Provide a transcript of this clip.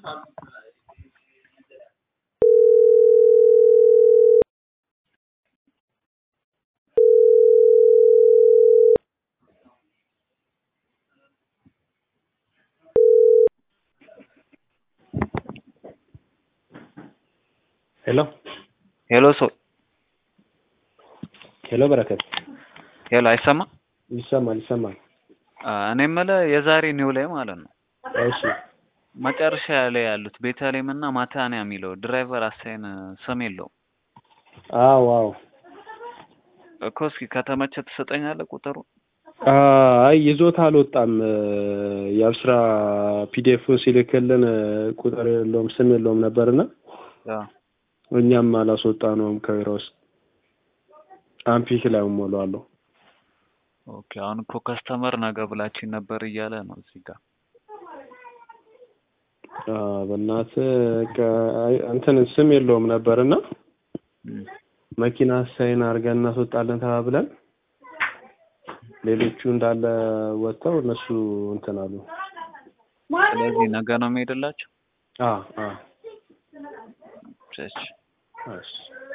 ሄሎ ሄሎ ሰው ሄሎ በረከት ሄሎ አይሰማ ይሰማል ይሰማል። እኔ የምልህ የዛሬ ኒው ላይ ማለት ነው እሺ መጨረሻ ላይ ያሉት ቤተልሔም እና ማታንያ የሚለው ድራይቨር አሳይን ስም የለውም አዎ አዎ እኮ እስኪ ከተመቸ ትሰጠኛለህ ቁጥሩ አይ ይዞት አልወጣም። የአብስራ ፒዲኤፉን ሲልክልን ቁጥር የለውም ስም የለውም ነበርና እኛም አላስወጣ ነውም ከቢሮ ውስጥ አምፒክ ላይ ሞላዋለሁ። ኦኬ አሁን እኮ ከስተመር ነገ ብላችን ነበር እያለ ነው እዚህ ጋር በእናትህ እንትን ስም የለውም ነበርና መኪና ሳይን አድርገን እናስወጣለን ተባብለን ሌሎቹ እንዳለ ወጥተው እነሱ እንትን አሉ። ስለዚህ ነገ ነው የሚሄድላቸው አ አ እሺ እሺ